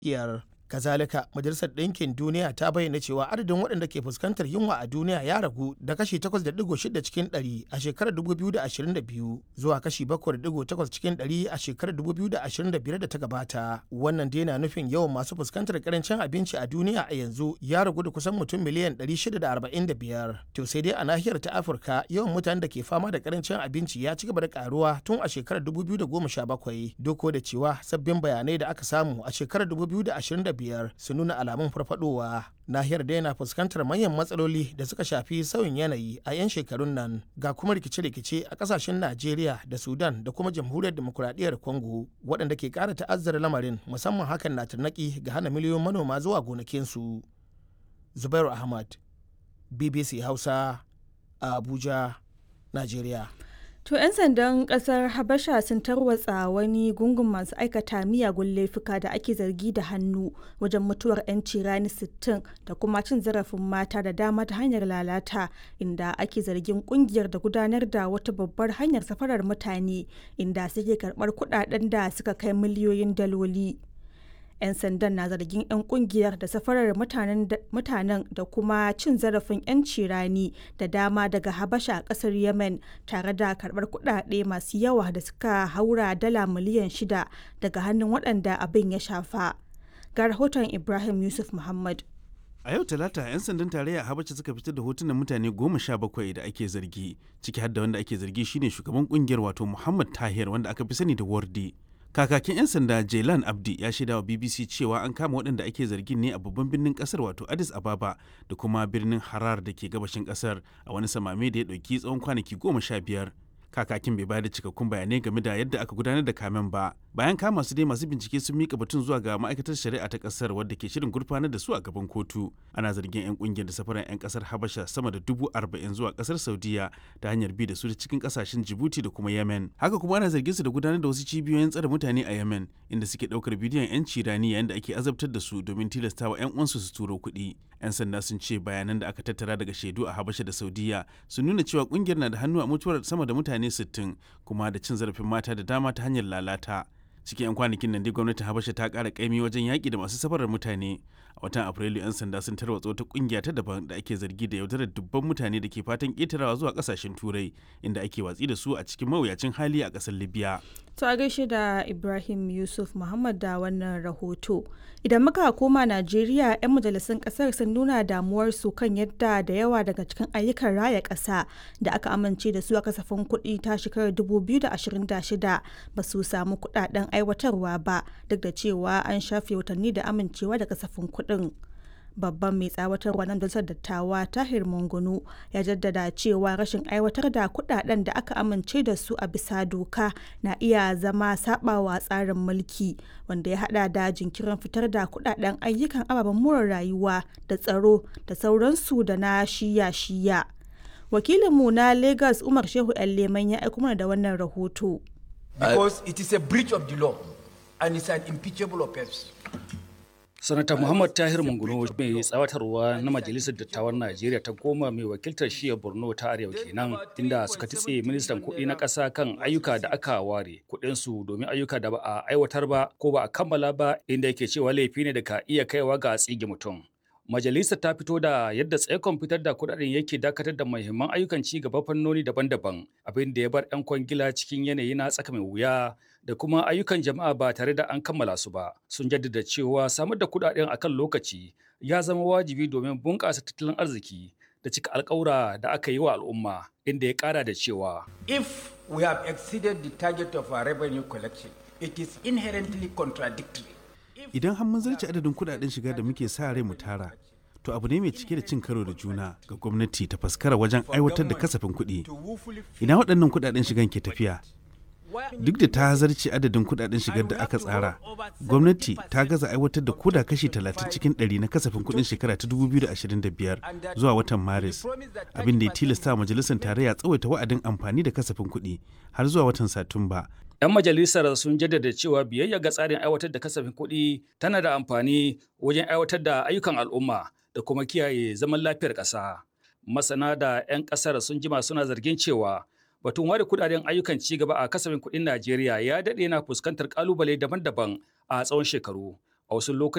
iyar kazalika majalisar ɗinkin duniya ta bayyana cewa adadin waɗanda ke fuskantar yunwa a duniya ya ragu da kashi 8.6 cikin 100 a shekarar 2022 zuwa kashi 7.8 cikin 100 a shekarar 2025 da ta gabata wannan dai na nufin yawan masu fuskantar karancin abinci a duniya a yanzu ya ragu da kusan mutum miliyan 645 to sai dai a nahiyar ta afirka yawan mutanen da ke fama da karancin abinci ya ci gaba da karuwa tun a shekarar 2017 duk da cewa sabbin bayanai da aka samu a shekarar 2025 biyar su nuna alamun farfadowa nahiyar da yana fuskantar manyan matsaloli da suka shafi sauyin yanayi a 'yan shekarun nan ga kuma rikice-rikice a kasashen najeriya da sudan da kuma jamhuriyar demokuraɗiyyar congo waɗanda ke ƙara ta'azzara lamarin musamman hakan na tarnaki ga hana miliyoyin manoma zuwa gonakinsu zubairu ahmad bbc hausa a abuja najeriya To 'yan sandan kasar Habasha sun tarwatsa wani gungun masu aikata miyagun laifuka da ake zargi da hannu wajen mutuwar 'yanci rani 60 da kuma cin zarafin mata da dama ta hanyar lalata inda ake zargin kungiyar da gudanar da wata babbar hanyar safarar mutane inda suke karbar kudaden da suka kai miliyoyin daloli. 'yan sandan na zargin 'yan kungiyar da safarar mutanen da kuma cin zarafin 'yanci rani da dama daga habasha a kasar yemen tare da karbar kudade masu yawa da suka haura dala miliyan shida daga hannun waɗanda abin ya shafa ga rahoton ibrahim yusuf muhammad A yau Talata, 'yan sandan tarayya Habasha suka fitar da hotunan mutane goma sha bakwai da ake zargi, ciki har da wanda ake zargi shine shugaban kungiyar wato Muhammad Tahir wanda aka fi sani da Wardi. Kakakin 'yan sanda Jailan Abdi ya shaida wa BBC cewa an kama waɗanda ake zargin ne a babban birnin ƙasar wato Addis Ababa da kuma birnin Harar da ke gabashin ƙasar a wani samame da ya ɗauki tsawon kwanaki goma sha biyar. Kakakin bai bayar da cikakkun bayanai game da yadda aka gudanar da kamen ba. Bayan kama su dai masu bincike sun mika batun zuwa ga ma'aikatar shari'a ta ƙasar wadda ke shirin gurfanar da su a gaban kotu. Ana zargin 'yan ƙungiyar da safaran 'yan ƙasar Habasha sama da dubu arba'in zuwa ƙasar Saudiya ta hanyar bi da su cikin ƙasashen Djibouti da kuma Yemen. Haka kuma ana zargin su da gudanar da wasu cibiyoyin tsare mutane a Yemen inda suke ɗaukar bidiyon 'yanci rani yayin da ake azabtar da su domin tilastawa 'yan uwansu su turo kuɗi. 'Yan sanda sun ce bayanan da aka tattara daga shaidu a Habasha da Saudiya sun nuna cewa ƙungiyar na da hannu a mutuwar sama da mutane 60 kuma da cin zarafin mata da dama ta hanyar lalata. cikin 'yan kwanakin nan dai gwamnatin habasha ta kara kaimi wajen yaƙi da masu safarar mutane a watan afrilu 'yan sanda sun tarwatsa wata kungiya ta daban da ake zargi da yaudarar dubban mutane da ke fatan ƙetarawa zuwa ƙasashen turai inda ake watsi da su a cikin mawuyacin hali a ƙasar libya To a gaishe da Ibrahim Yusuf Muhammad da wannan rahoto. Idan muka koma Najeriya, 'yan majalisun kasar sun nuna damuwarsu kan yadda da yawa daga cikin ayyukan raya ƙasa da aka amince da su a kasafin kuɗi ta shekarar 2026 ba su samu kuɗaɗen aiwatarwa ba duk da cewa an shafe watanni da amincewa da kasafin kuɗin. babban mai tsawatarwa na majalisar dattawa tahir mungunu ya jaddada cewa rashin aiwatar da kudaden da aka amince da su a bisa doka na iya zama sabawa tsarin mulki wanda ya hada da jinkirin fitar da kudaden ayyukan ababen more rayuwa da tsaro da sauransu da na shiya-shiya wakilinmu na lagos umar shehu yan leman ya aiko mana da wannan rahoto because it is a breach of the law and it's an impeachable offense sanata muhammad tahir munguno mai tsawatarwa na majalisar dattawan najeriya ta goma mai wakiltar shiya borno ta arewa kenan inda suka titse ministan kuɗi na ƙasa kan ayyuka da aka ware kuɗinsu domin ayyuka da ba a aiwatar ba ko ba a kammala ba inda yake cewa laifi ne da ka iya kaiwa ga tsige mutum Majalisar ta fito da yadda tsaikon fitar da kudaden yake dakatar da muhimman ayyukan ci gaba fannoni daban-daban abin da ya bar 'yan kwangila cikin yanayi na tsaka mai wuya da kuma ayyukan jama'a ba tare da an kammala su ba. Sun jaddada cewa samar da kudaden akan lokaci ya zama wajibi domin bunƙasa tattalin arziki da cika alƙawura da aka yi wa al'umma inda ya ƙara da cewa. If we have exceeded the target of our revenue collection, it is inherently contradictory. Idan har mun zarce adadin kudaden shiga da muke sa rai mu tara, to abu ne mai cike da cin karo da juna ga gwamnati ta faskara wajen aiwatar da kasafin kuɗi. Ina waɗannan kudaden shigan ke tafiya? Duk da ta zarce adadin kudaden shigar da aka tsara, gwamnati ta gaza aiwatar da koda kashi 30 cikin 100 na kasafin kudin shekara ta 2025 zuwa watan Maris, abin da ya tilasta majalisar tarayya tsawaita wa'adin amfani da kasafin kuɗi har zuwa watan Satumba. 'Yan majalisar sun jaddada cewa biyayya ga tsarin aiwatar da kasafin kuɗi tana da amfani wajen aiwatar da ayyukan al'umma da kuma kiyaye zaman lafiyar ƙasa. Masana da 'yan ƙasar sun jima suna zargin cewa batun ware kudaden ayyukan ci gaba a kasafin kuɗin Najeriya ya daɗe na fuskantar ƙalubale daban-daban a tsawon shekaru. A wasu lokutan